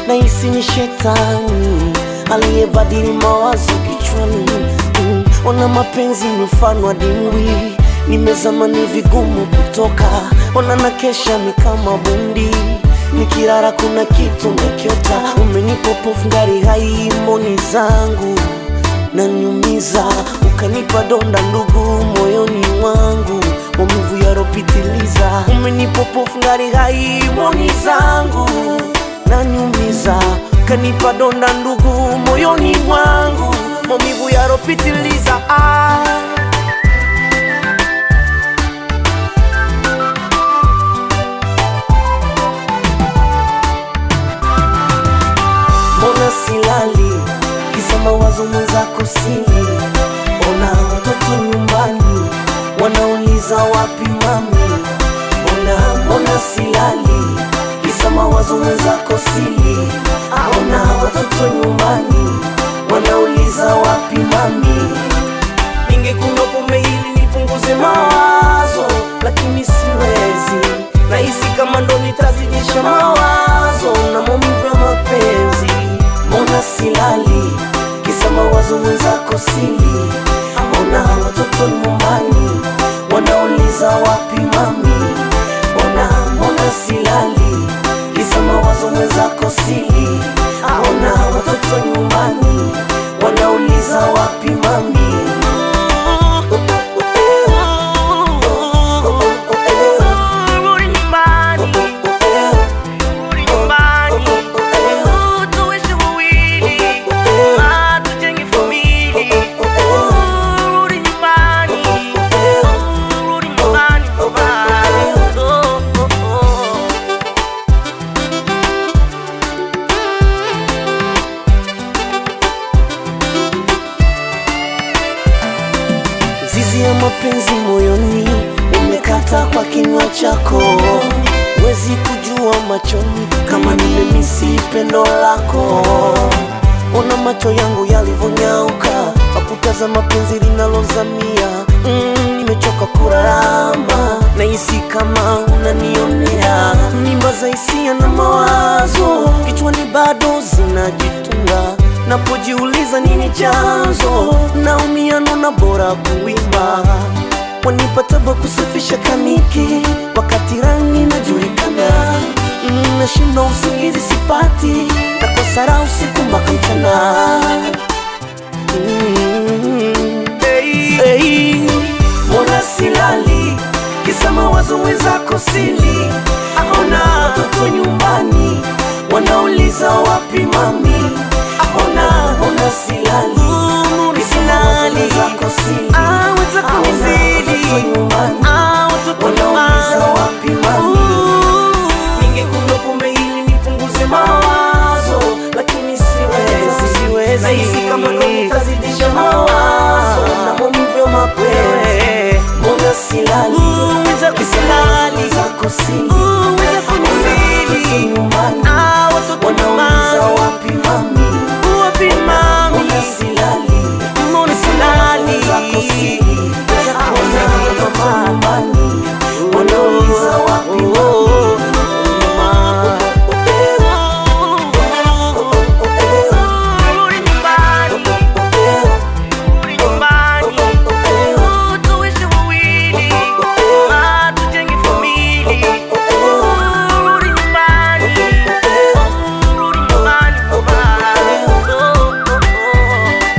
nahisi ni shetani aliyebadili mawazo kichwani. Mm, Ona mapenzi ni mfano wa dimbwi, nimezama ni vigumu kutoka. Ona na kesha ni kama bundi, nikirara kuna kitu nakiota. Umenipa pofu ngari hai moni zangu nanyumiza, ukanipa donda ndugu moyoni mwangu, maumivu yaropitiliza. Umenipa pofu ngari hai moni zangu nanyumiza, ukanipa donda ndugu moyoni mwangu, maumivu yaropitiliza. Ah. Mbona silali kisa mawazo mwenzako sili? Ona watoto nyumbani wanauliza wapi mami? Mbona mbona silali kisa mawazo mwenzako sili? Ona watoto nyumbani wanauliza wapi mami? Ningekunywa pombe ili nipunguze mawazo, lakini siwezi. Nahisi kama ndo nitazidisha mawazo na maumivu ya mapenzi. Mbona silali kisa mawazo mwenzako sili? Mbona watoto nyumbani wanauliza wapi mami? Mbona mbona silali kisa mawazo mwenzako sili? Mbona watoto nyumbani wanauliza wapi mami? Rudi nyumbani, rudi nyumbani, tuishi wawili, ah, tujenge familia. Rudi nyumbani, rudi nyumbani, nyumbani. Oh, oh, oh. Zizi ya mapenzi moyoni umekata kwa kinywa chako, wezi kujua machoni kama nimemisi pendo lako. Ona macho yangu yalivyonyauka kwa kutazama penzi linalozamia. Mm, nimechoka kurarama, nahisi kama unanionea. Mimba za hisia na mawazo kichwani bado zinajitunga napojiuliza nini chanzo, naumia nona bora kuimba. Wanipa tabu kusafisha kaniki wakati rangi najulikana. Mm, Nashinda usingizi sipati, nakosa raha usiku mpaka mchana. Mm, hey, hey. Mbona silali kisa mawazo wenzako sili? Ona watoto nyumbani wanauliza wapi mami? Ona mbona silali kisa mawazo wenzako sili? Ah, wenzako Ona wazidi. watoto nyumbani Ah, watoto wanauliza nyumbani. wapi mami? Ningekunywa pombe ili nipunguze mawazo, lakini siwezi, siwezi. Nahisi kama ndo nitazidisha mawazo na maumivu ya mapenzi. Mbona silali Mwenzako kisa silali. mawazo zako sili? Mwenzako